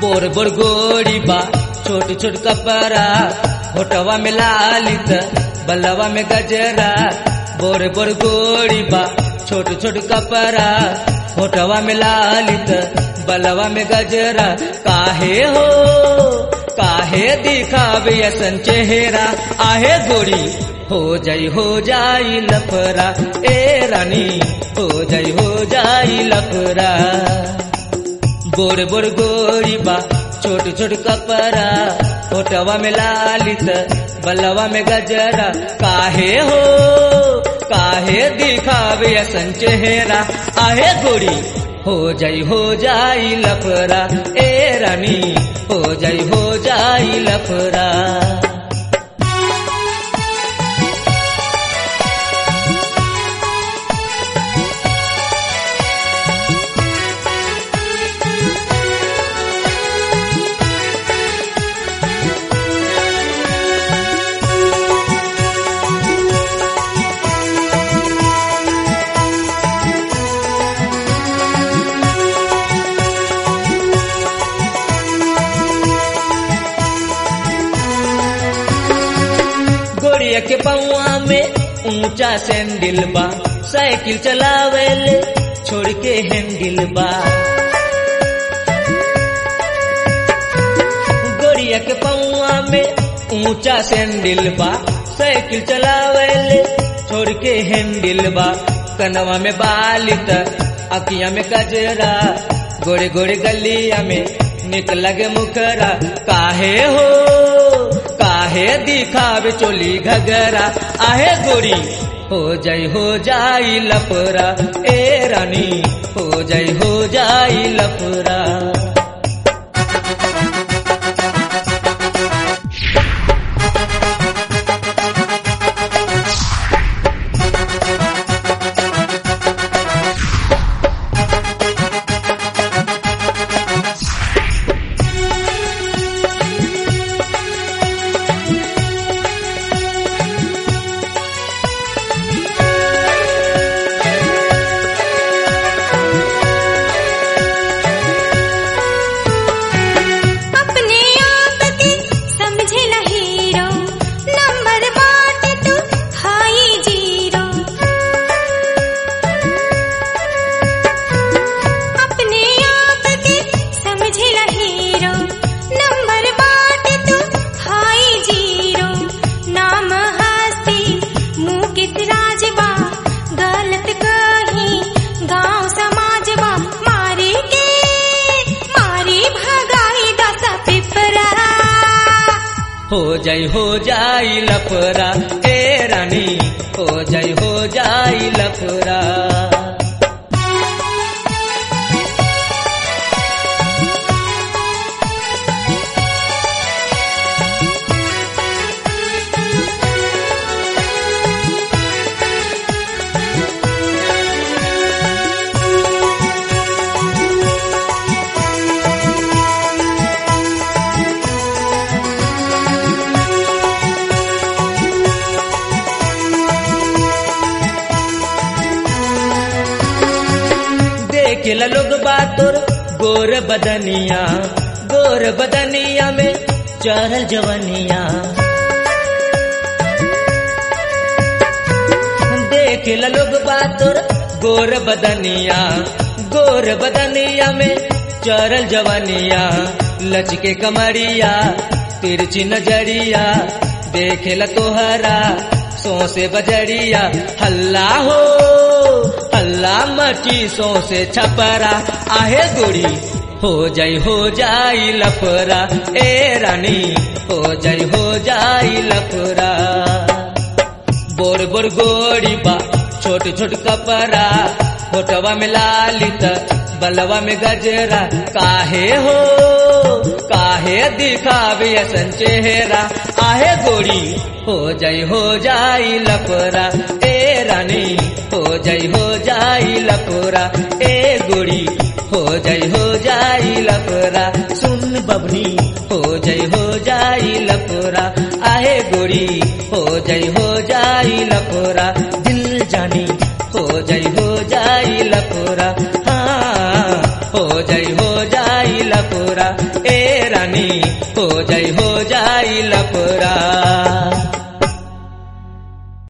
बोर बोर गोरी बा छोट छोट कपड़ा होटवा में लालित बलवा में गजरा बोर बोर गोरी बा छोट छोट कपड़ा होटवा में लालित बलवा में गजरा काहे हो काहे दिखावे असन चेहरा आहे गोरी हो जाई हो जाई लफरा ए रानी हो जाई हो जाई लफरा बोर बोर गोरी बा छोट छोट कपड़ा होटवा में लालित बलवा में गजरा काहे हो काहे दिखावे असन चेहरा आहे गोरी हो जाई हो जाई लफरा ए रानी हो जाई हो जाई लफरा गोड़िया के पौआ में ऊंचा सैंडल बा साइकिल चलावेले छोड़ के हैंडल बा गोड़िया के पौआ में ऊंचा सैंडल बा साइकिल चलावेले छोड़ के हैंडल बा कनवा में बालित अकिया में कजरा गोड़े गोड़े गलिया में निकल गे मुखरा काहे हो काहे दिखावे चोली घगरा आहे गोरी हो जाई हो जाई लफरा ए रानी हो जाई हो जाई लफरा अपने आप के समझे न हीरो नंबर बाटे तू हाई जीरो अपने आप के समझे न हीरो नंबर बाटे तू हाई जीरो नाम हस्ती मुँह किस राजबा गलत कहीं गांव समाजबा मारे के मारी भगाई दस पिपरा हो जाई हो जाई लफरा ए रानी हो जाई हो जाई लफरा देख ल लोग बातोर गोर बदनिया गोर बदनिया में चढ़ल जवनिया देख ल लोग बातोर गोर बदनिया गोर बदनिया में चढ़ल जवनिया लचके कमरिया तिरछी नजरिया देख ल तोहरा सोसे बजरिया हल्ला हो हल्ला मची सोसे छपरा आहे गोरी हो जाई हो जाई लफरा ए रानी हो जाई हो जाई लफरा बोर बोर गोरी बा छोट छोट कपड़ा होटवा में लालित बलवा में गजरा काहे हो काहे दिखावे असन चेहरा आहे गोरी हो जाई हो जाई लफरा ए रानी हो जाई हो जाई लफरा ए गोरी हो जाई हो जाई लफरा सुन बबनी हो जाई हो जाई लफरा आहे गोरी हो जाई हो जाई लफरा दिल जानी हो जाई हो जाई लफरा हाँ हो जाई हो